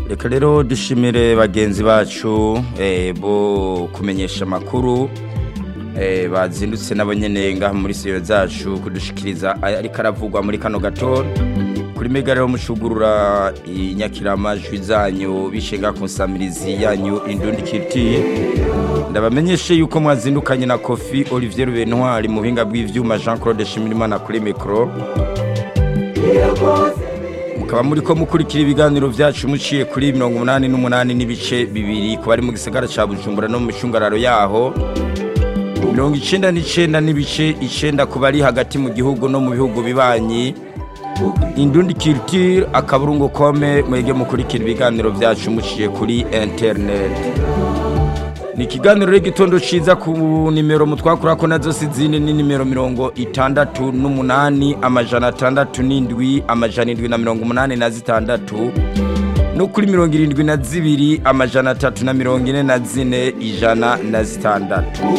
reka rero dushimire bagenzi bacu eh, bo kumenyesha amakuru eh, bazindutse nabo nyene ngaha muri siyo zacu kudushikiriza ariko aravugwa muri kano gato kuri mega rero mushugurura inyakiramajwi zanyu bishinga ku nsamirizi yanyu indundi kiti ndabamenyeshe yuko mwazindukanye na kofi olivier rubentwari mu buhinga bw'ivyuma jean claude shimirimana kuri mikoro mukaba muri ko mukurikira ibiganiro vyacu muciye kuri mirongo umunani n'umunani n'ibice bibiri ku bari mu gisagara ca bujumbura no mu micungararo yaho mirongo icenda n'icenda n'ibice icenda ku bari hagati mu gihugu no mu bihugu bibanyi indundi culture akaburungu kome mwege mukurikira ibiganiro vyacu muciye kuri internet ni ikiganiro y'igitondo ciza ku nimero mutwakurako nazo sizine ni nimero mirongo itandatu n'umunani amajana atandatu n'indwi amajana indwi na mirongo umunani na zitandatu no kuri mirongo irindwi na zibiri amajana atatu na mirongo ine na zine ijana na zitandatu